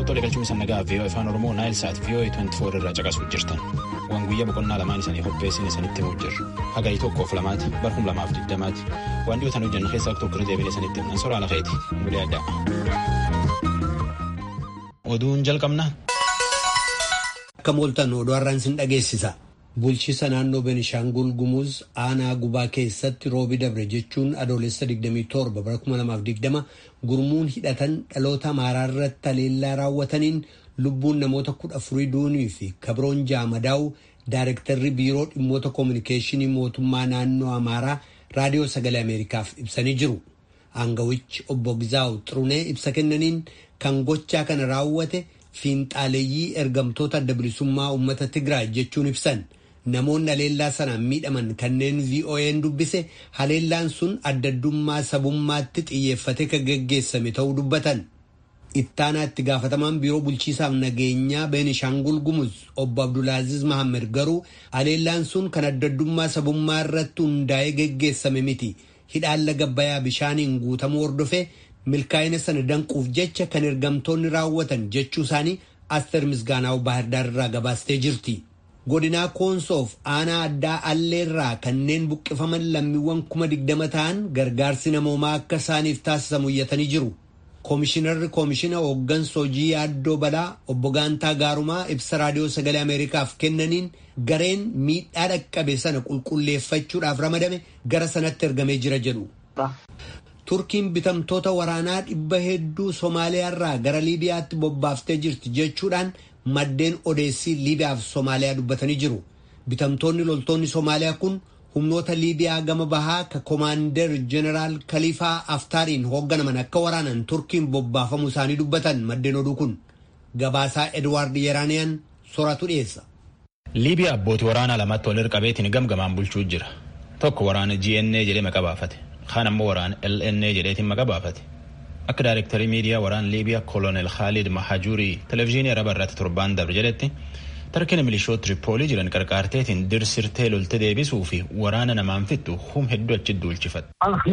Tolee galchuun isa nagaa vii'oo afaan Oromoo Naayil Saat vii'oo 24 irraa caqasuuf jirtan. Waan guyyaa boqonnaa lamaan isanii qopheessin isanitti himuu jirru. Hagayi tokkoof lamaati barhum lamaaf digdamaati. Waan dhiyootan hojjennu keessaa tokko irra deebiin isanitti himnan soraa lafeeti. Bulee addaa. Oduun jalqabna. Akka mooltan oduu har'aan sin dhageessisa. Bulchiisa naannoo Benishaangul Gumuz aanaa gubaa keessatti roobi dabre jechuun adoolessa 27 bara 2020 gurmuun hidhatan dhaloota amaaraa irratti haleellaa raawwataniin lubbuun namoota kudha afurii duunii fi kabroon jaamadaa'u daayirektarri biiroo dhimmoota koominikeeshinii mootummaa naannoo amaaraa raadiyoo sagalee ameerikaaf ibsanii jiru. Aangawichi obbo Gizaawu Xirunee ibsa kennaniin kan gochaa kana raawwate fiinxaaleeyyii ergamtoota adda bilisummaa uummata Tigraay jechuun ibsan. Namoonni haleellaa sanaan miidhaman kanneen VOA'n dubbise haleellaan sun addaddummaa sabummaatti xiyyeeffate kan geggeessame ta'uu dubbatan. Ittaanaa itti gaafatamaan biiroo bulchiisaaf nageenyaa Beenishaangul Gumuz obbo Abdulaaziz Mahammed garuu haleellaan sun kan addaddummaa sabummaa irratti hundaa'ee geggeessame miti. Hidhaan laga bayaa bishaaniin guutamuu hordofee milkaa'ina sana danquuf jecha kan ergamtoonni raawwatan jechuu isaanii Aster Misgaanaa'u Baahirdaar irraa gabaastee jirti. godinaa koonsoof aanaa addaa alleerraa kanneen buqqifaman lammiiwwan kuma digdama ta'an gargaarsi namoomaa akka isaaniif taasisamu iyyatanii jiru. Koomishinarri koomishina hooggansa hojii yaaddoo balaa obbo Gaantaa Gaarumaa ibsa raadiyoo sagalee Ameerikaaf kennaniin gareen miidhaa dhaqqabe sana qulqulleeffachuudhaaf ramadame gara sanatti ergamee jira jedhu. Turkiin bitamtoota waraanaa dhibba hedduu Somaaliyaarraa gara Liibiyaatti bobbaaftee jirti jechuudhaan maddeen odeessii Liibiyaaf Somaaliyaa dubbatanii jiru. Bitamtoonni loltoonni Somaaliyaa kun humnoota Liibiyaa gama bahaa ka Komaander Jeneraal Kalifaa Aftaariin hoogganaman akka waraanan Turkiin bobbaafamuu isaanii dubbatan maddeen oduu kun. Gabaasaa Edwaard Yeraaniyaan sooratu dhiyeessa. Liibiyaa abbootii waraanaa lamatti wal qabeetiin gamgamaan bulchuu jira. Tokko waraana GNA jedhee maqaa baafate. Kaan ammoo waraana LNA jedheetiin maqaa baafate. akka daayirektarii miidiyaa waraana liibiyaa kolonel khaalid mahajuurii televezyiinii araba irratti torbaan dabre jedhetti tarkina milishoota tiripoolii jiran qarqaarteetiin dirsirtee lolte deebisuu fi waraana namaan fixxu hum hedduu achi duulchifate.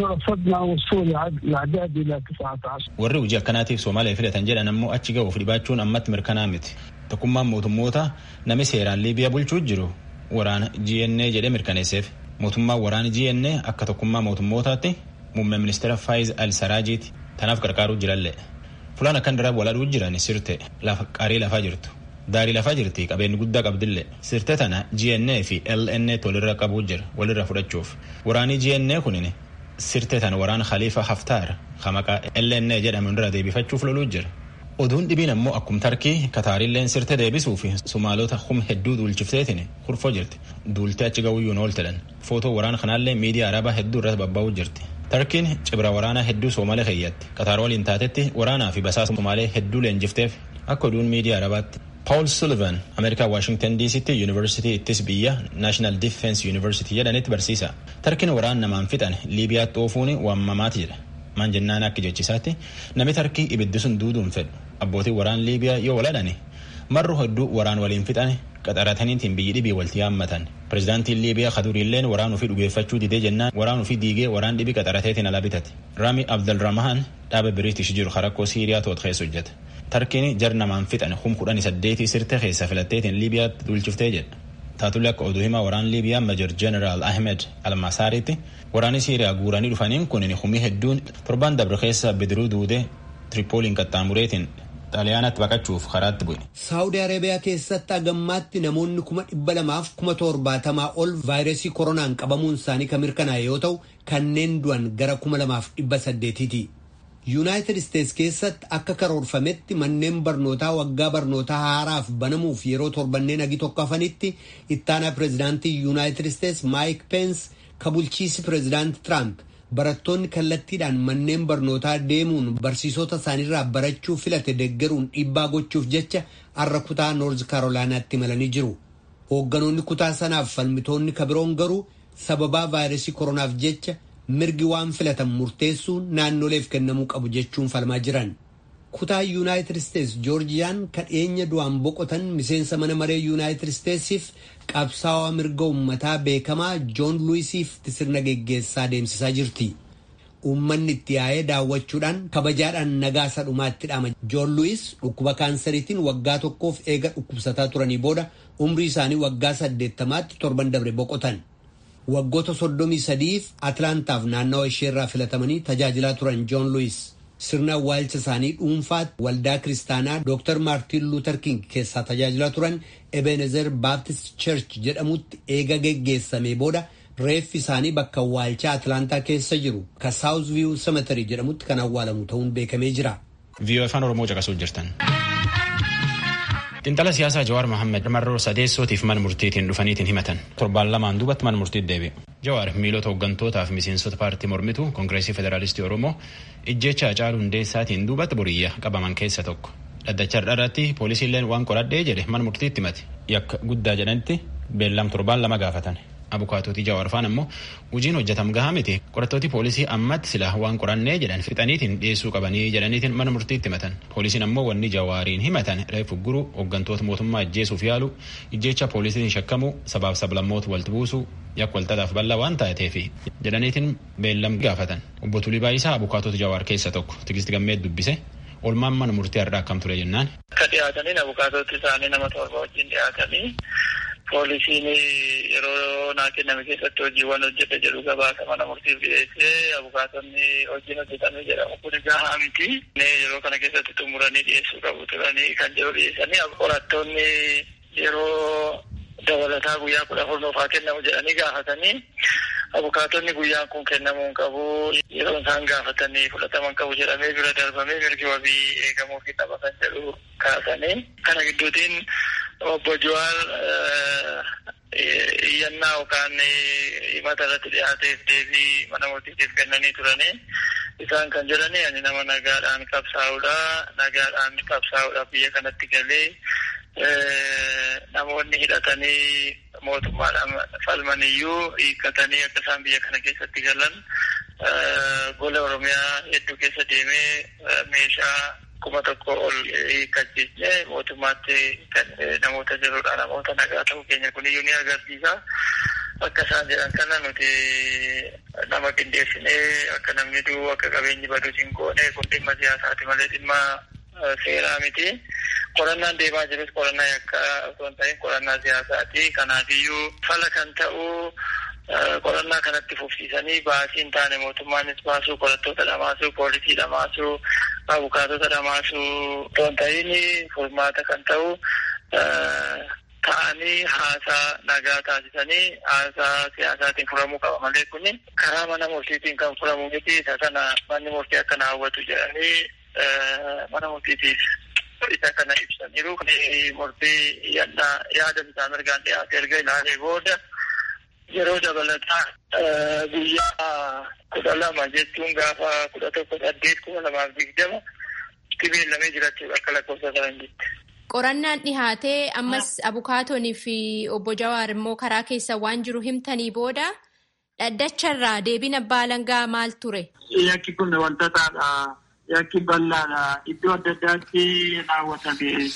warri hojii akkanaatiif soomaaliyaa filatan jedhan ammoo achi ga'uuf dhibaachuun ammatti mirkanaa miti tokkummaan mootummoota nami seeraan liibiyaa bulchuu jiru waraana GNA jedhee mirkaneesseef mootummaan waraana GNA akka tokkummaa mootummootaatti muummee ministeera faayiz al-saraajiiti. Tanaaf qarqaaruu jirallee fulaan akkan daraab waladhuu jiran sirte qaarii lafaa jirtu daarii lafaa jirti qabeenyi guddaa qabdillee sirte tana GNA fi LNA walirra qabuu jira walirra fudhachuuf waraanii GNA kunin sirte tana waraana Khalifa Haftaar maqaa LNA jedhamu irra deebifachuuf loluu jira. Oduun dhibiin ammoo akkum tarkii kataariilleen sirte deebisuu fi sumaalota hum hedduu duulchifteetiin kurfoo jirti duultee achi ga'uyyuun ooltedhan footoo waraana kanaallee miidiyaa arabaa hedduu irratti babba'uu jirti. tarkiin cibra waraanaa hedduu soomalee keeyyatti qataar waliin taatetti waraanaa fi basaasa soomalee hedduu leenjifteef akka oduun miidiyaa arabaatti. paul sullivan ameerikaa waashingtan dc'tti yuunivarsiitii ittis biyya naashinaal difeensi yuunivarsiitii jedhanitti barsiisa tarkiin waraana namaan fixan liibiyaatti oofuun waamamaati jedha maan jennaan akka jechisaatti nami tarkii ibiddi sun duuduun fedhu abbootiin waraan liibiyaa yoo waladhani marru hedduu waraan waliin fixan qaxarataniitiin biyyi dhibii walti yaammatan pirezidaantiin liibiyaa kaduriilleen waraan ofii dhugeeffachuu didee jennaan waraan ofii diigee waraan dhibii qaxarateetiin ala bitate raami abdalrahmaan dhaaba biriitish jiru harakkoo siiriyaa toot keessa hojjeta tarkiin jar namaan fixan hum kudhanii saddeetii sirte keessa filatteetiin liibiyaatti duulchiftee jedha taatullee akka oduu himaa waraan liibiyaa major jeneraal ahmed almasaariitti waraanni siiriyaa guuranii dhufaniin kun humii hedduun torban dabre keessa bidiruu duudee tiripooliin qaxxaamureetiin xaaliyaanatti baqachuuf karaatti bu'e. Saawudii Arabiyaa keessatti hagammaatti namoonni kuma dhibba lamaaf kuma torbaatamaa ol vaayirasii koronaan qabamuun isaanii kan mirkanaa'e yoo ta'u kanneen du'an gara kuma lamaaf dhibba saddeetiiti. Yuunaayitid Isteets keessatti akka karoorfametti manneen barnootaa waggaa barnootaa haaraaf banamuuf yeroo torbanneen agi tokko hafanitti ittaanaa pireezidaantii Yuunaayitid Isteets Maayik Peens ka bulchiisi pireezidaanti Tiraamp barattoonni kallattiidhaan manneen barnootaa deemuun barsiisota isaaniirraa barachuu filate deggeruun dhiibbaa gochuuf jecha har'a kutaa noorz kaarolaanaatti imalanii jiru. Hoogganoonni kutaa sanaaf falmitoonni kabiroon garuu sababaa vaayirasii koronaaf jecha mirgi waan filatan murteessuun naannoleef kennamuu qabu jechuun falmaa jiran. kutaa yuunaayitid isteets joorjiyaan kadheenya du'aan boqotan miseensa mana maree yuunaayitid isteetsiif qabsaawaa mirga ummataa beekamaa joon luwisiif sirna geggeessaa deemsisaa jirti. uummanni itti yaa'ee daawwachuudhaan kabajaadhaan nagaa isa dhumaatti dhaama. Joon Luwis dhukkuba kaansariitiin waggaa tokkoof eega dhukkubsataa turanii booda umrii isaanii waggaa saddeettamaatti torban dabre boqotan. Waggoota soddomii sadiif Atlaantaaf naannawa isheerraa filatamanii tajaajilaa turan Joon Luwis. Sirna awwaalcha isaanii dhuunfaatti waldaa kiristaanaa Dr. Maartin Luther King keessaa tajaajilaa turan Ebenezer Baptist Church jedhamutti eega geggeessame booda reeffi isaanii bakka awwaalchaa Atlaantaa keessa jiru ka South View Cemetery jedhamutti kan awwaalamu ta'uun beekamee jira. VOA afaan Oromoo caqasuuf jirtan. Xiinxala siyaasaa Jawaar Mohaammed marroo sadeessootiif mana murtiitiin dhufaniitiin himatan. Torbaan lamaan duubatti mana murtiitti deebi'e. Jawaar miilota hooggantootaa fi miseensota paartii mormituu Koongireesii Federaalistii Oromoo ijjecha Hacaaluu Hundeessaatiin duubatti boriyya qabaman keessa tokko. Dhaddacha irratti poolisiilleen waan qoradhee jedhe mana murtiitti himate. Yakka guddaa jedhanitti beellam torbaan lama gaafatan. Abukaatootii Jawaar faan ammoo hojiin hojjetam gahaa miti qorattooti poolisii ammatti sila waan qorannee jedhan fixaniitiin dhiyeessuu qabanii jedhaniitiin mana murtiitti himatan. Poolisiin ammoo wanni Jawaariin himatan reefu guruu hooggantoota mootummaa ajjeesuuf yaalu ijjecha poolisiin shakkamu sabaaf sablammoota walitti buusuu yakka walxaxaaf bal'aa waan taateefi jedhaniitiin beellam gaafatan. Obbo Tulii Baayisaa abukaatota Jawaar keessa tokko Tigisti Gammeet dubbise. Olmaan mana murtii har'aa akkam ture jennaan. Akka dhiyaatanii abukaatoti isaanii nama torba wajjin dhiyaatanii poolisiin yeroo naa kenname keessatti hojiiwwan hojjete jedhu gabaasa mana murtiif dhiyeessee abukaatonni hojiin hojjetame jedhamu kun gahaa miti. Yeroo kana keessatti xumuranii dhiyeessuu qabu turanii kan jedhu dhiyeessanii qorattoonni yeroo dabalataa guyyaa kudha afur nuufaa kennamu jedhanii gaafatanii abukaatonni guyyaan kun kennamuu hin qabu yeroo isaan gaafatanii fudhataman qabu jedhamee bira darbamee mirgi wabii eegamuu fi qaba kan jedhu kaasanii kana gidduutiin obbo Jawaar iyyannaa yookaan himata irratti dhiyaateef deebii mana murtiitiif kennanii turanii isaan kan jedhani ani nama nagaadhaan qabsaa'uudha nagaadhaan qabsaa'uudhaaf biyya kanatti galee namoonni hidhatanii mootummaadhaan falmaniyyuu hiikkatanii akka isaan biyya kana keessatti galan gola oromiyaa hedduu keessa deemee meeshaa kuma tokko ol hiikkachiisne mootummaatti kan namoota jirudha namoota nagaa ta'uu keenya kuniyyuu ni agarsiisa. Akka isaan jedhan kana nuti nama qindeessinee akka namni du'u akka qabeenyi badus hin goone kun dhimma siyaasaati malee dhimma seeraa miti. Qorannaan deemaa jirus qorannaa yakka osoo hin ta'in qorannaa siyaasaati. Kanaafiyyuu fala kan ta'u qorannaa kanatti fufsiisanii baasii hin taane mootummaanis baasuu qorattoota dhamaasuu poolisii dhamaasuu abukaatota dhamaasuu osoo hin ta'in furmaata kan ta'u ta'anii haasaa nagaa taasisanii haasaa siyaasaatiin furamuu qaba malee kuni karaa mana murtiitiin kan furamu miti isa kana manni murtii akkana hawwatu jedhanii mana murtiitiif isa kana ibsaniiru murtii yaada bitaa mirgaan dhiyaate erga ilaalee booda yeroo dabalataa guyyaa kudha lama jechuun gaafa kudha tokko saddeet kuma lamaaf digdama itti beellamee jiraachuu akka lakkoofsa faranjiitti. Qorannaan dhihaatee ammas abukaatonni fi obbo Jawaar immoo karaa keessa waan jiru himtanii booda dhaddacharraa deebiin abbaa alangaa maal ture? Yakki kun wantootadha. Yakki bal'aadha. Iddoo adda addaatti raawwatame.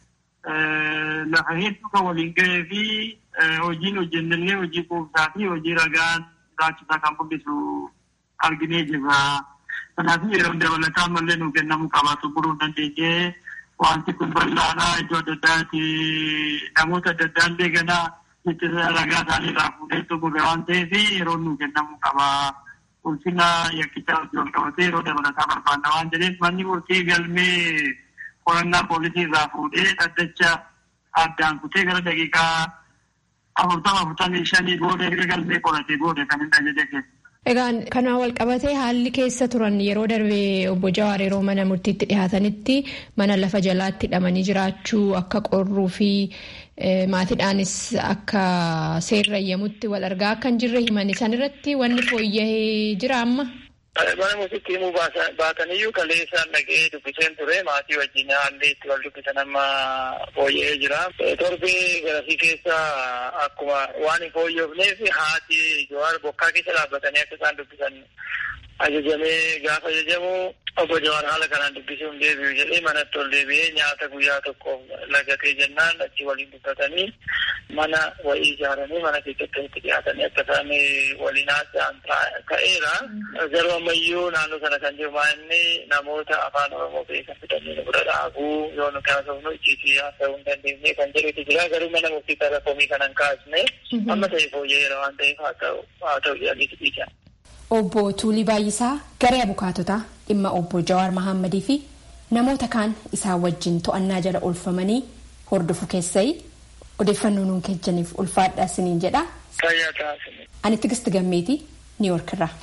Lafa hedduu kan waliin gahee fi hojiin hojjennellee hojii quubsaa fi hojii ragaan raachisaa kan mul'isu arginee jirra. Kanaaf yeroo dabalataa mallee nuu kennamuu qabaatu buruu dandeenyee wanti kun bal'aadha. Iddoo adda addaatti namoota adda addaan deeganaa ittisa ragaa isaanii irraa fuudhee xumure waan ta'eef yeroo nuu kennamuu qaba. Ulfina yakkichaa hojii wal qabatee yeroo dabalataa barbaanna waan jedheef manni murtii galmee qorannaa poolisii irraa fuudhee dhaddacha addaan kutee gara daqiiqaa afurtama afurtamii shanii booda erga galmee qoratee booda kan hin ajaje keessa. Egaan kanaan wal qabatee haalli keessa turan yeroo darbee obbo Jawaar yeroo mana murtiitti dhihaatanitti mana lafa jalaatti hidhamanii jiraachuu akka qorruu fi maatiidhaanis akka seerrayyamutti wal argaa akka hin jirre himanii san irratti wanni fooyya'ee jira amma. Mana murtiitti himuu baataniyyuu kalee isaan dhagee dubbiseen ture maatii wajjin haalli itti wal dubbisan amma fooyya'ee jira. Torbee garasii keessa akkuma waan hin fooyyofneef haati Jawaar bokkaa keessa dhaabbatanii akka isaan dubbisan ajajamee gaafa ajajamu obbo Jawaar haala kanaan dubbisuun deebi'u jedhee manatti ol deebi'ee nyaata guyyaa tokko lagatee jennaan achi waliin dubbatanii mana wayii ijaaranii mana keessatti walitti dhiyaatanii akka isaan waliin haasa'an ta'eera. Garuu ammayyuu naannoo sana kan jiru inni namoota afaan Oromoo beekan fidanii nu bira dhaabuu yoo nu kaasofnu ijjiitii haasa'uu hin dandeenye kan jedhutu jira. Garuu mana murtii irra komii kana hin kaasne amma ta'e fooyya'eera waan ta'eef haa ta'u haa ta'u jedhanii dhiisan. Obbo Tuulii Baay'isaa garee abukaatotaa dhimma obbo Jawaar Mahammadii fi namoota kaan isaan wajjin to'annaa jala oolfamanii hordofu keessai odeeffannoo nuun kennaniif ulfaadhaa isiniin jedha. Ani Tigisti Gammeetii Niiwoork irraa.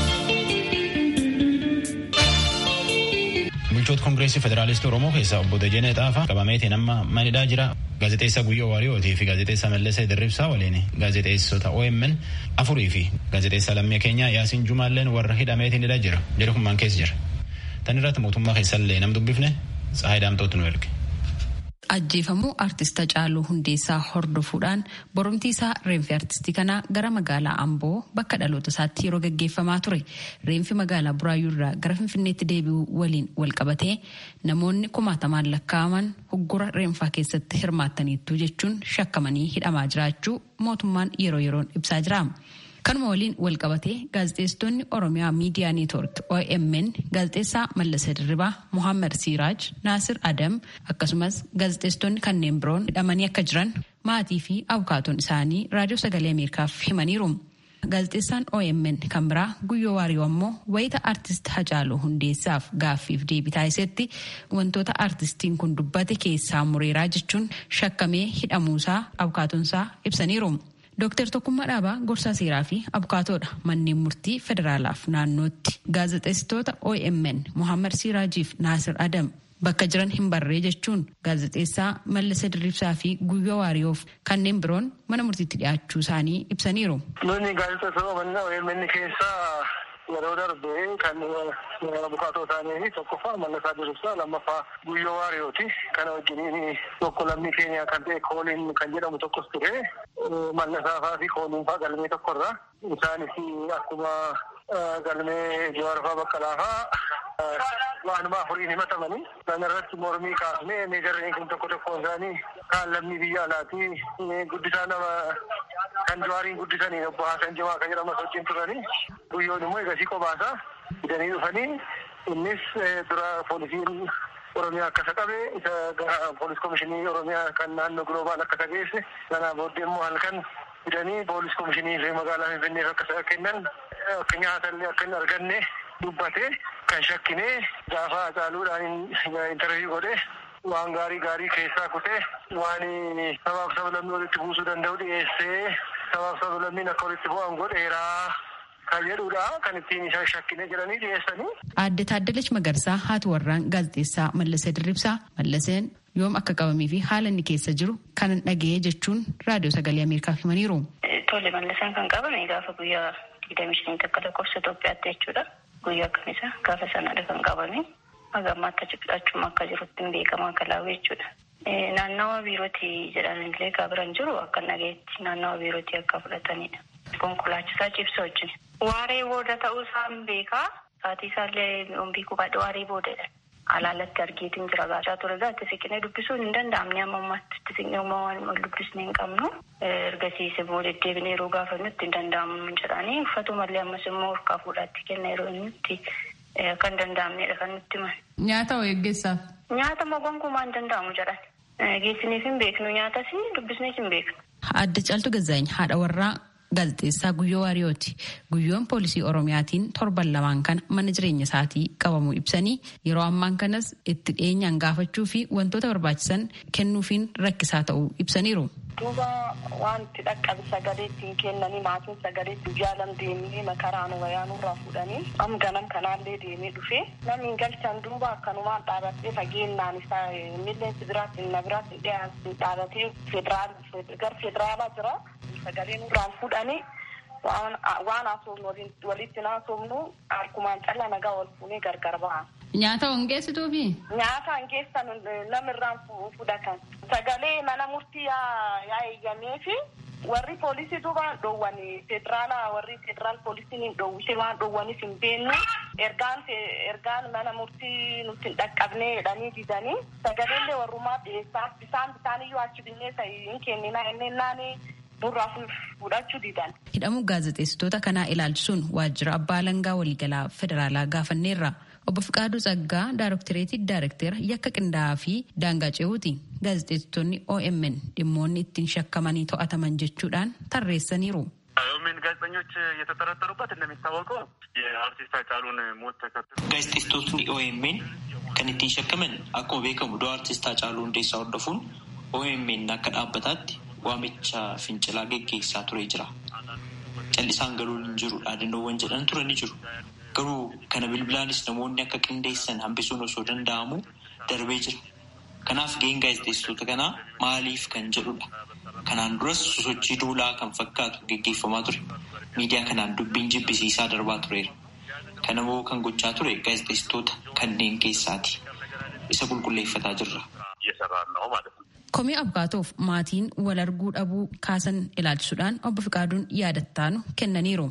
Bulchoota Kongireesii Federaalistii Oromoo keessaa obbo Dajanee Xaafaa qabameetiin amma manidhaa jira. Gaazexeessaa Guyyoo Waariyootii fi gaazexeessaa Mallasee Dirribsaa waliin gaazexeessota OMN afurii fi gaazexeessaa lammii keenyaa Yaasiin Jumaalleen warra hidhameetiin hidhaa jira. Jara kun maal keessa jira. Tan irratti mootummaa keessallee nam dubbifne Tsahaay Daamtootu nu erge. ajjeefamuu artista Caaluu Hundeessaa hordofuudhaan boromtii isaa reenfi artistii kanaa gara magaalaa Amboo bakka dhaloota isaatti yeroo gaggeeffamaa ture. Reenfi magaalaa Buraayyuu irraa gara Finfinneetti deebi'uu waliin wal qabatee namoonni kumaatamaan lakkaa'aman hoggora reenfaa keessatti hirmaattaniittu jechuun shakkamanii hidhamaa jiraachuu mootummaan yeroo yeroon ibsaa jira. kanuma waliin walqabatee gaazexeessitoonni oromiyaa miidiyaa neetwork omn gaazexeessaa mallasa dirribaa mohaammed siiraaj naasir adam akkasumas gaazexeessitoonni kanneen biroon hidhamanii akka jiran maatii fi abukaatoon isaanii raadiyoo sagalee ameerikaaf himaniiru. gaazexeessaan omn kan biraa guyyoo waariyoo ammoo wayita artist hacaaluu hundeessaaf gaaffiif deebii taasisetti wantoota artistiin kun dubbate keessaa mureeraa jechuun shakkamee hidhamuusaa abukaatoonsaa ibsaniiru. Dooktar Tokkummaa Dhaabaa gorsaa seeraa fi abukaatoodha manneen murtii federaalaaf naannootti gaazexeessitoota OMN Mohaammed Siiraajiif Naasir Adam bakka jiran hin barree jechuun gaazexeessaa Mallasa Dirribsaa fi Guyyoo Waariyoof kanneen biroon mana murtiitti dhiyaachuu isaanii ibsaniiru. Nuni gaazexeessitoota OMN keessaa yeroo darbe kan abukaatoo isaanii tokkoffaa Mallasaa Dirribsaa lammaffaa Guyyoo Waariyooti. Kana wajjiniin tokko lammii keenya kan ta'e kooliin kan jedhamu tokkos ture. Mallasaafaa fi kooliinfaa galmee tokkorra. Isaanis akkuma galmee Jawaarfaa Baqqalaafaa waanuma afuriin himatamanii. Kana irratti mormii kaasnee meejarreen kun tokko tokkoon isaanii kaan lammii biyya alaatii guddisaa nama kan jawaariin guddisanii obbo Haasan Jimaa kan jedhamas wajjin turanii. Guyyoon immoo egasii qobaasaa fidanii dhufanii innis dura poolisiin Oromiyaa akkasa qabe isa gara poolis komishinii Oromiyaa kan naannoo Gloobaal akkasa geesse sanaa booddee immoo halkan fidanii poolis komishinii fi magaalaa Finfinneef akkasa kennan akka nyaatallee akka hin arganne dubbate kan shakkinee gaafa Hacaaluudhaan intarviyu godhe waan gaarii gaarii keessaa kutee waan sabaaf sablammii walitti buusuu danda'u dhiyeessee sabaaf sablammiin akka walitti bu'an godheeraa kan jedhudha kan ittiin isa shakkine jedhanii dhiyeessanii. Aadde Taaddalachi Magarsaa haati warraan gaazexeessaa Mallasee Dirribsaa Mallaseen yoom akka qabamee fi haala inni keessa jiru kan dhaga'ee jechuun raadiyoo sagalee Ameerikaaf himaniiru. Tole Mallaseen kan qabame gaafa guyyaa digdamii shanii takka lakkoofsa Itoophiyaatti jechuudha. Guyyaa akkamisa gaafa sanadha kan qabame. Haga ammaatti achuma akka jirutti hin beekama akka laawee jechuudha. Naannawa biirootii jedhanillee gaabiran jiru akka nageetti naannawa biirootii akka fudhatanidha. Konkolaachisaa cibsa wajjin. Waaree booda ta'uu isaan beekaa. Saatii isaallee ombii kubaadha waaree boodadha. Alaalatti argeetiin jira gaachaa ture gaa itti siqnee dubbisuun hin danda'amne amma ammaatti itti siqnee uumaa waan wal dubbisnee hin qabnu. Ergasiis immoo deddeebinee yeroo gaafannutti hin danda'amu jedhanii uffatumallee ammas immoo harkaa fuudhaatti kenna yeroo inni kan danda'amnedha kan nutti himan. Nyaata hoo eeggeessaaf? Nyaata moo gonkumaa hin danda'amu jedhan. Geessiniif hin beeknu nyaatas dubbisnees hin beeknu. Adda Caaltuu Gazaany haadha warraa gaazexeessaa Guyyoo Waariyooti. Guyyoon poolisii Oromiyaatiin torban lamaan kana mana jireenya isaatii qabamuu ibsanii yeroo ammaan kanas itti dhiyeenyaan gaafachuu fi wantoota barbaachisan kennuufiin rakkisaa ta'uu ibsaniiru. Duuba wanti dhaqqabe sagalee ittiin kennanii maatiin sagalee ittiin jaalam deemnee makaraan wayaanurraa fuudhanii am ganam kanaallee deemee dhufee namni galchan duuba akkanumaan dhaabatee fageenyaan isaa milleensi biraatti na biraatti dhiyaatu dhaabatee federaal gar federaalaa jira sagaleen irraan fuudhanii waan haasofnu walitti haasofnu harkumaan callaa nagaa wal fuunee gargar ba'a. Nyaata hongeessituufi? Nyaata hongeessan namirraan fudhatan. Sagalee mana murtii yaa eeyyamee fi warri poolisiitu waan dhoowwani federaala warri federaal poolisiin dhoowwise waan dhoowwanis hin beeknu ergaan ergaan mana murtii nutti hin dhaqqabnee jedhanii didanii sagaleellee warrumaa dhiyeessaa bisaan bisaaniyyuu achi binnee hin kennina innennaan burraa fudhachuu didan. Hidhamuu gaazexeessitoota kanaa ilaalchisuun waajjira abbaa alangaa waliigalaa federaalaa gaafanneerra. Obbo Fiqaaduu Tsaggaa Daaroktireetii Daarektera yakka qindaa'aa fi daangaa ce'uuti. Gaazexeessitoonni OMN dhimmoonni ittiin shakkamanii to'ataman jechuudhaan tarreessaniiru. ኦኤምኤን ጋዜጠኞች የተጠረጠሩበት እንደሚታወቀው የአርቲስት ሃጫሉን ሞት ተከትሎ gaazexeessitootni OMN kan ittiin shakkaman akkuma beekamu du'a artist Haacaaluu Hundeessaa hordofuun OMN akka dhaabbataatti waamicha fincilaa geggeessaa ture jira. Callisaan galuun hin jiru dhaadannoowwan jedhan ture ni jiru. Garuu kana bilbilaanis namoonni akka qindeessan hambisuun osoo danda'amu darbee jira. Kanaaf gaheen gaazexeessitoota kanaa maaliif kan jedhudha. Kanaan duras sosochii duulaa kan fakkaatu geggeeffamaa ture. Miidiyaa kanaan dubbiin jibbisiisaa darbaa tureera. Kanammoo kan gochaa ture gaazexeessitoota kanneen keessaati. Isa qulqulleeffataa jirra. Komii abukaatoof maatiin wal arguu dhabuu kaasan ilaalchisuudhaan obbo Fiqaaduun yaadattaanu kennaniiru.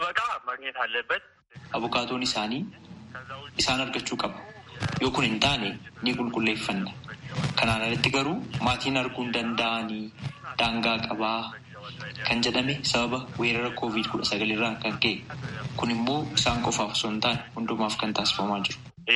Abukaatoon isaanii isaan argachuu qaba. Yoo kun hin taane ni qulqulleeffanna. Kanaan alatti garuu maatiin arguu hin danda'anii daangaa qabaa kan jedhame sababa weerara koovid kudha sagalirraa kan ka'e. Kun immoo isaan qofaaf osoo hin taane hundumaaf kan taasifamaa jiru.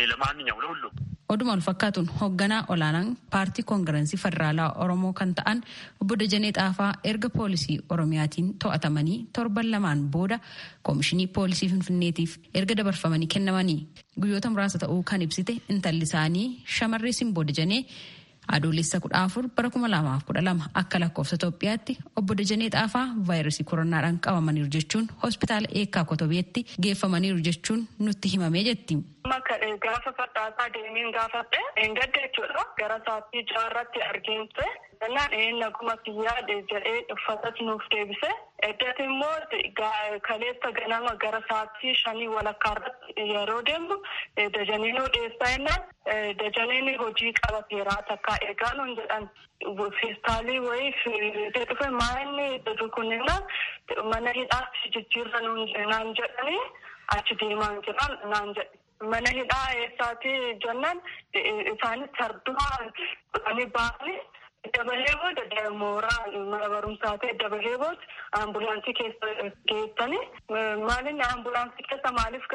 Oduma wal fakkaatuun hoogganaa olaanaan paartii koongirensii federaalaa Oromoo kan ta'an obbo Dajanee Xaafaa erga poolisii Oromiyaatiin to'atamanii torban lamaan booda koomishinii poolisii Finfinneetiif erga dabarfamanii kennamanii guyyoota muraasa ta'uu kan ibsite intalli isaanii shamarree Simboo Dajanee adoolessa kudha afur bara kuma lamaaf kudha lama akka lakkoofsa Itoophiyaatti obbo Dajanee Xaafaa vaayirasii koronaadhaan qabamaniiru jechuun hospitaala eekkaa kotobeetti geeffamaniiru jechuun nutti himamee jetti. Gaafa fadhaasaa deemiin gaafadhe eeggadde jechuudha. Gara sa'aatii jaarratti arginte. Jennaan naguma kiyyaa jedhee uffatas nuuf deebise. Eddatti immoo kaleessa ganama gara sa'aatii shanii walakkaarratti yeroo deemnu dajaneenuu dhiyeessaa jennaan dajaneen hojii qabateeraa takka eegaa nuun jedhan feestaalii wayii fiitee dhufe maa'inni kunneen mana hidhaatti jijjiirra naan jedhanii achi deemaan jiran naan jedhe. Mana hidhaa eessaati jennaan isaanis sardumaa dhufanii baasanii dabalee booda mooraa mana barumsaa ta'e dabalee booda ambulaansii keessa geessanii maalinni ambulaansii keessa maaliif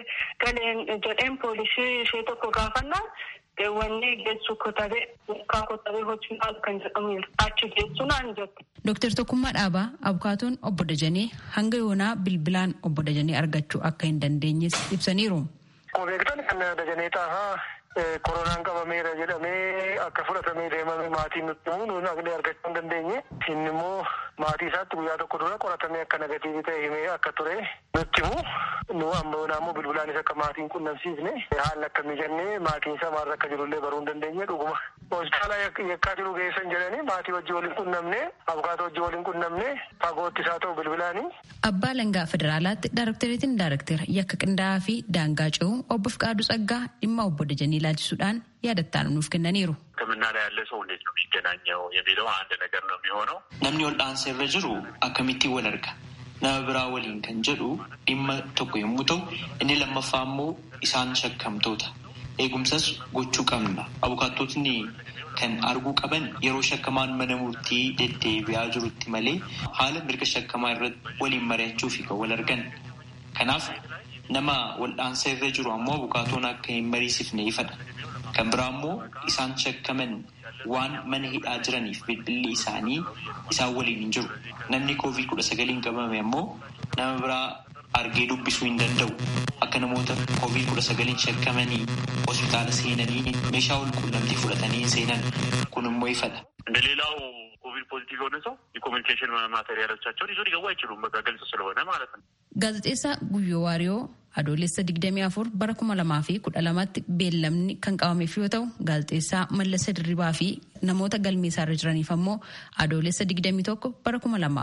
galeen jedheen poolisii ishee tokko gaafannaan wanni geessu kotabee mukaa kotabee hojii maal kan jedhamu achi geessu naan jette. Dooktar Tokkummaa Dhaabaa abukaatoon obbo Dajanee hanga yoonaa bilbilaan obbo Dajanee argachuu akka hin dandeenyes ibsaniiru. Akkuma beektan kan Dajanee Xaafaa koronaan qabameera jedhamee akka fudhatamee deemame maatiin nutti himu nuyi naqnee argachuu hin dandeenye. Inni immoo maatii isaatti guyyaa tokko dura qoratamee akka negatiivii ta'e himee akka ture nutti himu. Nu amma ammoo bilbilaanis akka maatiin qunnamsiisne haalli akkamii jennee maatiin isaa maal akka jirullee baruu hin dandeenye dhuguma. Hospitaala yakkaa jiru geessan jedhanii maatii wajjin waliin qunnamne abukaatoo wajjin waliin qunnamne fagootti isaa ta'u bilbilaanii. Abbaa Langaa Federaalaatti Daaroktereetiin Daaroktera yakka qindaa'aa fi daangaa ce'uu obbo Fiqaaduu Tsaggaa dhimma obbo Dajanii ilaalchisuudhaan yaadattaanu nuuf kennaniiru. ሕክምና ላይ ያለ ሰው እንዴት ነው የሚገናኘው የሚለው አንድ ነገር ነው የሚሆነው። Namni wal'aansa irra jiru akkamittiin wal arga? Nama biraa waliin kan jedhu dhimma tokko yommuu ta'u, inni lammaffaa immoo isaan shakkamtoota. Eegumsas gochuu qabna. Abukaatotni kan arguu qaban yeroo shakkamaan mana murtii deddeebi'aa jirutti malee haala mirga shakkamaa irratti waliin mari'achuu fi kan wal argan. Kanaaf nama wal'aansa irra jiru ammoo abukaatoon akka hin mariisifne ifadha. Kan biraa immoo isaan shakkaman waan mana hidhaa jiraniif bilbilli isaanii isaan waliin hin jiru. Namni koovid kudha sagaliin qabame ammoo nama biraa argee dubbisuu hin danda'u. Akka namoota koovid kudha sagaliin shakkamanii hospitaala seenanii meeshaa wal quunnamtii fudhatanii seenan kun immoo ifadha. እንደ ሌላው ኮቪድ ፖዚቲቭ የሆነ ሰው የኮሚኒኬሽን ማቴሪያሎቻቸውን ይዞ ሊገቡ አይችሉም። በቃ ግልጽ ስለሆነ ማለት ነው። Gaazexeessaa Guyyoo Waariyoo adoolessa 24 bara 2012tti beellamni kan qabameef yoo ta'u gaazexeessaa Mallasa Dirribaa fi namoota galmeessaa irra jiraniif ammoo adoolessa 21 bara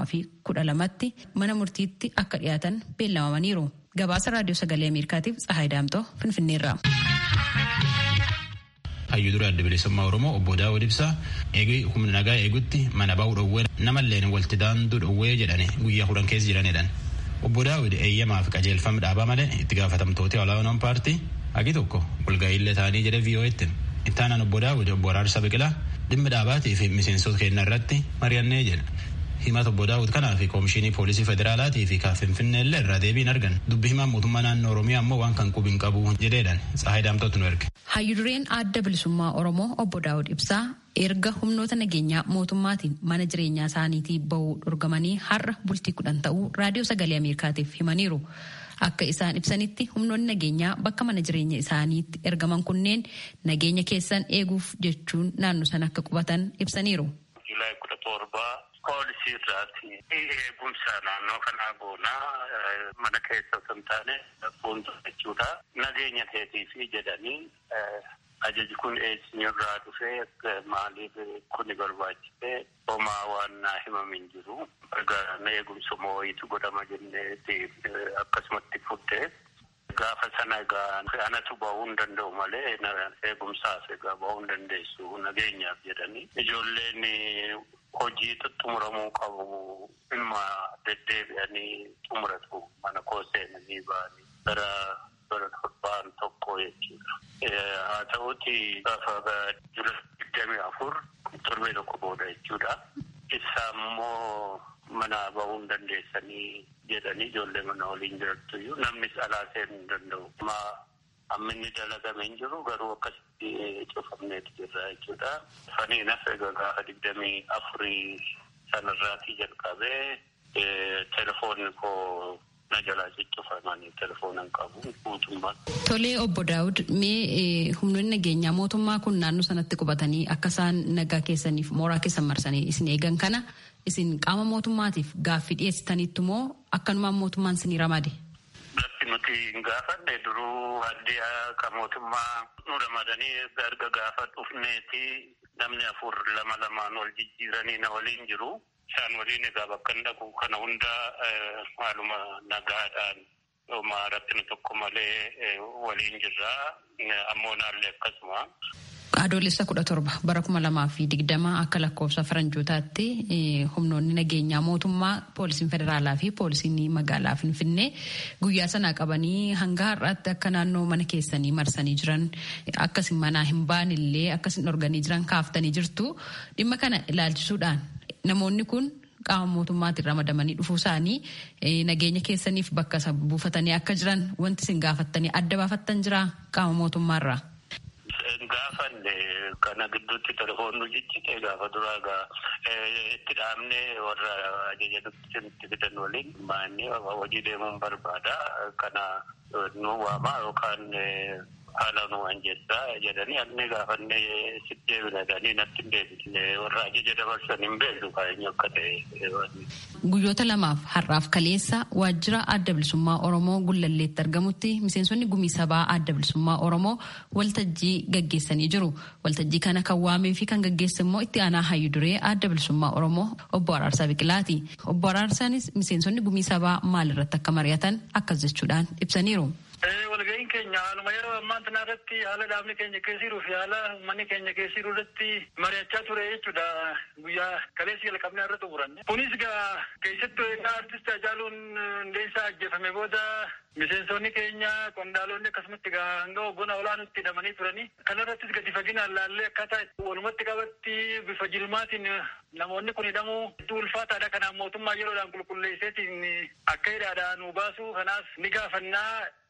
2012tti mana murtiitti akka dhiyaatan beellamamaniiru. Gabaasa raadiyoo sagalee Ameerikaatiif Tsahaay Daamtoo Finfinneerraa. hayyuu dura adda bilisummaa oromoo obbo daawud ibsaa eegee humna nagaa eegutti mana ba'uu dhowwee namalleen walti daanduu dhowwee jedhani guyyaa kudhan keessa jiranidhaan. obbo daawud eeyyamaa fi qajeelfama dhaabaa malee itti gaafatamtooti olaanoon paartii hagi tokko walga'iillee ta'anii jedhe vii'oo'etti itti aanaan obbo daawud obbo araarsa biqilaa dhimmi dhaabaatii fi miseensota keenya irratti mari'annee jedha himata obbo daawud kanaa fi koomishinii poolisii federaalaatii fi kan finfinnee illee irraa deebiin argan dubbi himaan mootummaa naannoo oromiyaa ammoo waan kan qubiin qabu jedheedhaan tsaahii daamtootu nu erge. hayyudureen adda bilisummaa oromoo obbo daawud ibsaa erga humnoota nageenyaa mootummaatiin mana jireenyaa isaaniitii bahuu dhorgamanii har'a bultii kudhan ta'uu raadiyoo sagalee ameerikaatiif himaniiru. Akka isaan ibsanitti humnoonni nageenyaa bakka mana jireenya isaaniitti ergaman kunneen nageenya keessan eeguuf jechuun naannoo sana akka qubatan ibsaniiru. Juulaay kudha torbaa poolisii irraati eegumsa naannoo kanaa goonaa mana keessa osoo hin taane fuuldura jechuudha. Nageenya keetiifi jedhanii ajaji kun eessinirraa dhufee maaliif kuni barbaachise homaa waan naa himamin jiru gargaarana eegumsa moo'iitu godhama jenneeti akkasumatti fuddee gaafa sana egaa anatu ba'uu hin danda'u malee eegumsaaf egaa ba'uu hin dandeessu nageenyaaf jedhanii ijoolleen hojii xumuramuu qabu dhimma deddeebi'anii xumuratu mana koo seenanii ba'anii gara bara torbaan tokko jechuudha. Haa ta'uuti gaafa jula digdamii afur torbee tokko booda jechuudha. Isa immoo mana ba'uu hin dandeessanii jedhanii ijoollee mana waliin jirattu iyyuu namnis alaa seenuu hin danda'u. Ma amminni dalagame hin jiru garuu akkasitti cufamneetu jirra jechuudha. Faniinas egaa gaafa digdamii afurii sanarraatii jalqabee telefoonni koo na jalaa ciccufamanii telefoonan qabu mootummaan. Tolee obbo Daawud mee humnoonni nageenyaa mootummaa kun naannoo sanatti qubatanii akka isaan nagaa keessaniif mooraa keessan marsanii isin eegan kana isin qaama mootummaatiif gaaffii dhiyeessitaniittu moo akkanumaan mootummaan isinii ramade? Gaaffii nuti hin gaafanne duruu addee akka mootummaa nu ramadanii erga gaafa dhufneeti namni afur lama lamaan wal jijjiiranii na waliin jiru. Isaan waliin egaa bakka hin dhaqu kana hunda haaluma nagaadhaan homaa rakkina tokko malee waliin jirra. Ammoo naallee akkasuma. Adoolessa kudha torba bara kuma lamaa fi digdama akka lakkoofsa faranjootaatti humnoonni nageenyaa mootummaa poolisiin federaalaa fi poolisiin magaalaa Finfinnee guyyaa sanaa qabanii hanga har'aatti akka naannoo mana keessanii marsanii jiran akkasin manaa hin baanillee akkasin dhorganii jiran kaaftanii jirtu dhimma kana ilaalchisuudhaan namoonni kun qaama mootummaatiin ramadamanii dhufuu isaanii nageenya keessaniif bakka isa buufatanii akka jiran wanti isin gaafattanii adda baafattan jira qaama mootummaarraa. Gaafanne kana gidduutti telefoonni jiccite gaafa duraa gaa itti dhaabne warra ajaja nutti fidan waliin maanni hojii deemuun barbaada kana nu waamaa yookaan haala nu anjeessaa jedhanii anni gaafanne sitti deebina jedhanii natti hin deebine warra ajaja dabarsan hin beeknu kaa'eenyu akka ta'e. Guyyoota lamaaf har'aaf kaleessa waajjira adda bilisummaa Oromoo Gullalleetti argamutti miseensonni gumii sabaa adda bilisummaa Oromoo waltajjii gaggeessanii jiru. Waltajjii kana kan waamee fi kan gaggeesse immoo itti aanaa hayyu duree adda bilisummaa Oromoo obbo Araarsaa Biqilaati. Obbo Araarsaanis miseensonni gumii sabaa maalirratti akka mari'atan akkas jechuudhaan ibsaniiru. walga'iin keenya haaluma yeroo ammaa kana irratti haala dhaabni keenya keessa jiruu fi haala uummanni keenya keessa jiru irratti mari'achaa ture jechuudha guyyaa kaleessi jalqabnee irra xumuranne. Kunis gaa keessattuu egaa artist Hacaaluun Hundeessaa ajjeefame booda miseensonni keenya qondaalonni akkasumatti gaa hanga hoggona olaanutti hidhamanii turanii kanarrattis gadi faginaan laallee akkaataa walumatti qabatti bifa jilmaatiin namoonni kun hidhamuu hedduu ulfaataadha kanaaf mootummaa yeroodhaan qulqulleesseetiin akka hidhaadhaa nu baasu kanaaf ni gaafannaa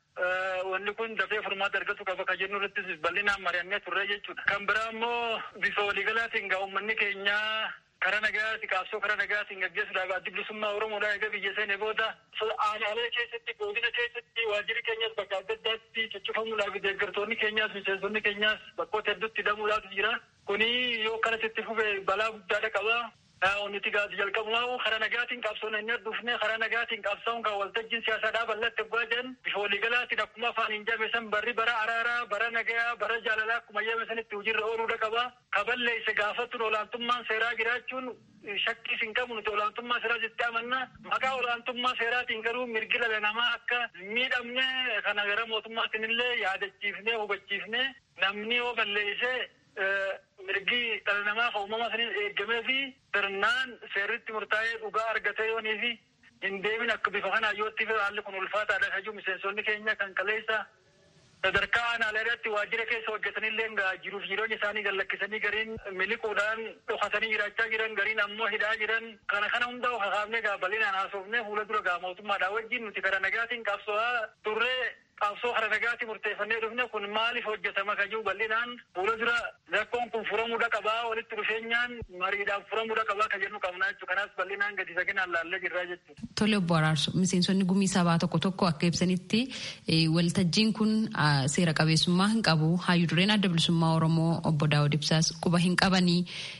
wanni kun dafee furmaata argatu qaba ka jennu irrattis bal'inaan mari'annee turre jechuudha. Kan biraa immoo bifa waliigalaatiin gaa uummanni keenyaa karaa nagaatti qabsoo karaa nagaatiin gaggeessuudhaaf addi bilisummaa Oromoodhaa egaa biyya seene booda aanaalee keessatti godina keessatti waajjirri keenyas bakka adda addaatti ciccifamuudhaaf deeggartoonni keenyaas miseensonni keenyaas bakkoota hedduutti hidhamuudhaaf jira. Kuni yoo kanatti itti fufe balaa guddaadha qaba. Onniti gaati jalqabumaa karaa nagaatiin qabsoon inni dhufne karaa nagaatiin qabsoon kan waltajjiin siyaasaadhaa bal'atti abbaa jedhan bifa waliigalaatiin akkuma afaan hin jabeessan barri bara araaraa bara nagayaa bara jaalalaa akkuma jabeessanitti hojiirra ooluudha qaba. Kaballeesse gaafattuun olaantummaan seeraa jiraachuun shakkii hin qabu nuti olaantummaa seeraa jettee amanna. Maqaa olaantummaa seeraatiin garuu mirgi dhala namaa akka miidhamne kana gara mootummaatiin illee yaadachiifnee hubachiifnee namni yoo balleesse mirgi dhala namaa kan uumama saniin eegamee fi sirnaan seerritti murtaa'ee dhugaa argatee yoonii fi hin deemin akka bifa kanaa yootti fi haalli kun ulfaataadha kajuu miseensonni keenya kan kaleessa sadarkaa aanaalee irratti waajjira keessa hojjetanillee jiruuf jireenya isaanii gallakkisanii gariin miliquudhaan dhokatanii jiraachaa jiran gariin ammoo hidhaa jiran kana kana hunda hakaafnee gaa bal'inaan haasofnee fuula dura gaa mootummaadhaa wajjin nuti kara nagaatiin qabso'aa turree qabsoo kara nagaatti murteeffannee dhufne kun maaliif hojjetama kajuu bal'inaan fuula dura rakkoon kun furamuudha qabaa walitti dhufeenyaan mariidhaan furamuudha qabaa ka jennu qabnaa jechuu kanaas bal'inaan gadi saginaan laallee jirraa jechuudha. Tole obbo Araarsu miseensonni gumii sabaa tokko tokko akka ibsanitti waltajjiin kun seera qabeessummaa hin qabu hayyuu dureen adda bilisummaa Oromoo obbo Daawud Ibsaas quba hin qabanii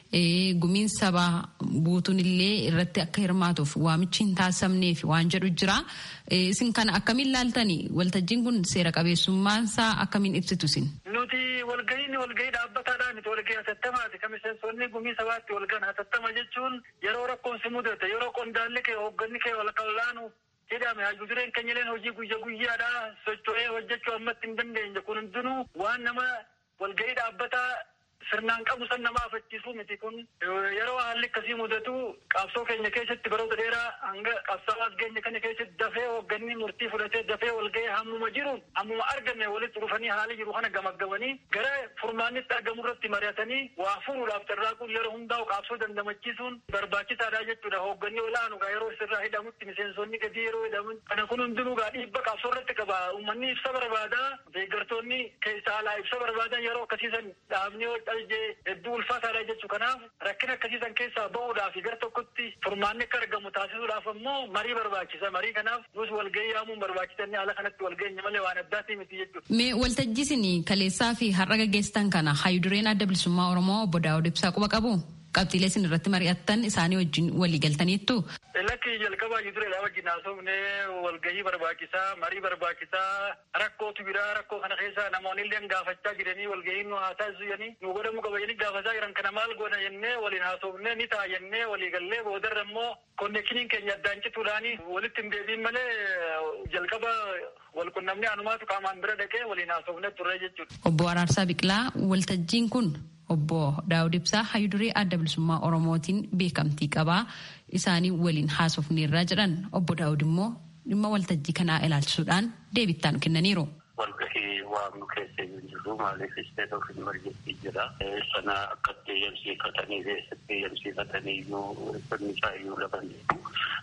gumiin sabaa buutuun illee irratti akka hirmaatuuf waamichi hin taasifamneef waan jedhu jira. Isin kana akkamiin laaltani waltajjiin kun seera qabeessummaansaa akkamiin ibsitu isin? Nuti walgahiin walgahii dhaabbataadhaa miti walgahii hatattamaati. Kan miseensonni gumii sabaatti walgahan hatattama jechuun yeroo rakkoon si mudate yeroo qondaalli kee hoogganni kee wal qallaanu jedhame hayyuu dureen keenyaleen hojii guyya guyyaadhaa socho'ee hojjechuu ammatti hin dandeenye kun hundinuu waan nama walgahii dhaabbataa sirnaan qabu san nama afachiisuu miti kun yeroo haalli akkasii mudatu qabsoo keenya keessatti baroota dheeraa hanga qabsaawaa keenya kana keessatti dafee hoogganni murtii fudhatee dafee walgahee hammuma jiru hammuma arganne walitti dhufanii haali jiru kana gamaggamanii gara furmaannitti argamu irratti mari'atanii waa furuudhaaf carraaquun yeroo hundaa'u qabsoo dandamachiisuun barbaachisaadha jechuudha hoogganni olaanu gaa yeroo sirraa hidhamutti miseensonni gadi yeroo hidhamu kana kun hundinuu gaa dhiibba qabsoo irratti qaba uummanni ibsa barbaadaa deeggartoonni keessa alaa ibsa barbaadan yeroo akkasiisan dhaabni hedduu ulfaataadha jechuu kanaaf rakkina akkasiisan keessaa ba'uudhaaf gara tokkotti furmaanni akka argamu taasisuudhaaf ammoo marii barbaachisa marii kanaaf nus walgahii yaamuun barbaachisanii haala kanatti walgahinya malee waan addaati miti jechuudha. Mee waltajjiisin kaleessaa fi har'a gaggeessitan kana hayyuu dureen adda bilisummaa Oromoo obbo Daawud Ibsaa quba qabu? Qabxiilee isin irratti mari'attan isaanii wajjin walii galtaniittu? Lakki jalqabaa hayyuu dureedhaa wajjin haasofnee walgahii barbaachisaa marii barbaachisaa rakkootu biraa rakkoo kana keessa namoonni illee gaafachaa jiranii walgahii nu haa taasisu jedhanii nu godhamuu qaba jedhanii gaafachaa jiran kana maal goona jennee waliin haasofnee ni ta'a jennee walii gallee boodarra immoo konneekshiniin keenya addaan cituudhaani walitti hin deebiin malee jalqaba wal qunnamnee anumaatu qaamaan bira dhaqee waliin haasofnee turre jechuudha. Obbo Araarsaa Biqilaa waltajjiin kun obbo Daawud Ibsaa hayyuu duree adda bilisummaa Oromootiin beekamtii qabaa isaanii waliin haasofneerraa jedhan obbo Daawud immoo dhimma waltajjii kanaa ilaalchisuudhaan deebittaan kennaniiru. Walgahii waamnu keessa hin jiru maaliif isteet ofiin margetti jira. Sana akkatti eeyyamsiifatanii keessatti eeyyamsiifatanii iyyuu sirni isaa iyyuu lafa jiru.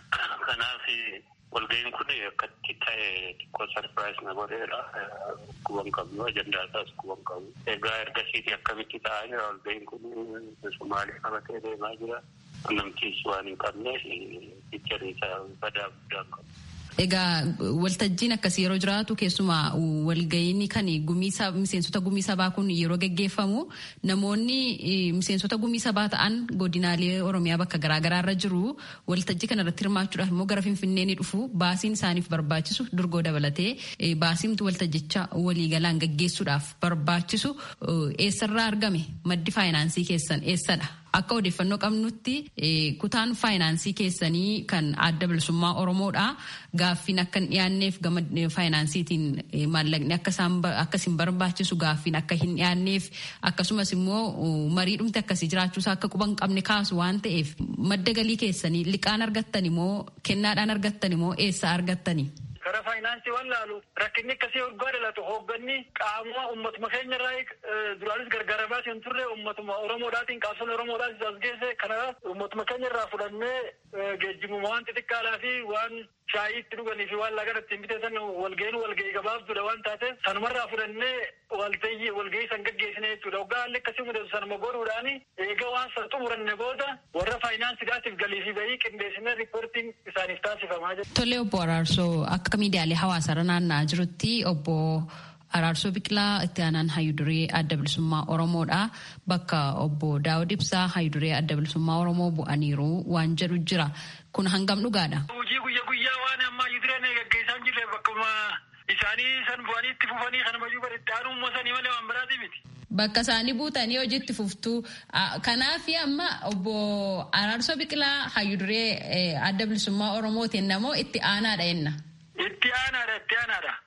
Kanaaf walgahiin kun akkatti ta'e xiqqoo sarpiraayis na godheera. Kuban qabnu ajandaa isaas kuban qabu. Egaa ergasiiti akkamitti ta'aa jira walgahiin kun Somaalii qabatee deemaa jira. Namtiis waan hin qabneef fiicharii isaa badaa guddaa qabu. Egaa waltajjiin akkasii yeroo jiraatu keessumaa walga'iin kan miseensota gumii sabaa kun yeroo geggeeffamu namoonni miseensota gumii sabaa ta'an godinaalee Oromiyaa bakka garaagaraa irra jiru waltajjii kana irratti hirmaachuudhaaf immoo gara Finfinnee ni dhufu baasiin isaaniif barbaachisu durgoo dabalatee baasiimtu waltajjicha waliigalaan geggeessuudhaaf barbaachisu eessarraa argame maddi faayinaansii keessan eessadha? Akka odeeffannoo qabnutti kutaan faayinaansii keessanii kan adda bilisummaa Oromoodha. Gaaffiin akka hin dhiyaanneef gama faayinaansiitiin maallaqni akka isin barbaachisu gaaffiin akka hin dhiyaanneef akkasumas immoo marii dhumte akkasii jiraachuusaa akka quba hin qabne kaasu waan ta'eef madda galii keessanii liqaan argattan immoo kennaadhaan argattan immoo eessaa argattani? Karaa faayinaansii waan laalu rakkinni akkasii waggaa dhalatu hoogganni qaama uummatuma keenya irraa duraanis gargaaramaa hin turre uummatuma Oromoodhaatiin qabsoon Oromoodhaatis as geesse kanaaf uummatuma keenya irraa fudhannee geejjibuma waan xixiqqaadhaa fi waan shaayii itti dhuganii fi waan lagan ittiin biteessan walga'iin walga'ii gabaabduudha waan taateef sanumarraa fudhannee waltayyi walga'ii san gaggeessine jechuudha. Waggaa haalli akkasii mudatu sanuma godhuudhaan eega waan san xumuranne booda warra faayinaansiidhaatiif galii fi bahii qindeessinee riippoortiin isaaniif taasifamaa jira. Tole obbo Araarsoo akka miidiyaalee hawaasaarra naanna'aa jirutti obbo Araarsoo Biqilaa itti aanaan hayyuduree adda bilisummaa Oromoodha. Bakka obbo Daawud Ibsaa hayyuduree adda bilisummaa Oromoo bu'aniiru waan jedhu jira. Kun hangam dhugaadha? Hojii guyya guyyaa waan amma hayyudureen gaggeessaa hin jirre bakkuma isaanii san bu'anii itti fufanii kana mayyuu bari itti aanuu moosanii malee waan biraati miti. Bakka isaanii buutanii hojiitti fuftuu. Kanaaf amma obbo Araarsoo Biqilaa hayyuduree adda bilisummaa Oromootiin namoo itti aanaadha jenna. Itti aanaadha itti aanaadha.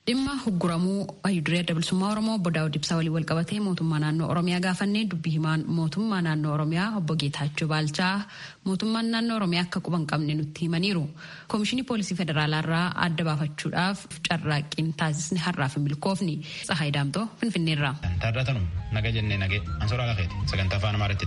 dhimma hugguramuu hayyuduree adda bilisummaa oromoo obbo daawud ibsaa waliin wal qabatee mootummaa naannoo oromiyaa gaafannee dubbii himaan mootummaa naannoo oromiyaa obbo geetaachoo baalchaa mootummaan naannoo oromiyaa akka quban qabne nutti himaniiru koomishinii poolisii federaalaa irraa adda baafachuudhaaf carraaqqiin taasisni har'aaf hin milkoofni tsahaay daamtoo finfinneerraa. Taarratanum naga jennee nagee ansooraa lafeeti sagantaa afaan amaaraatti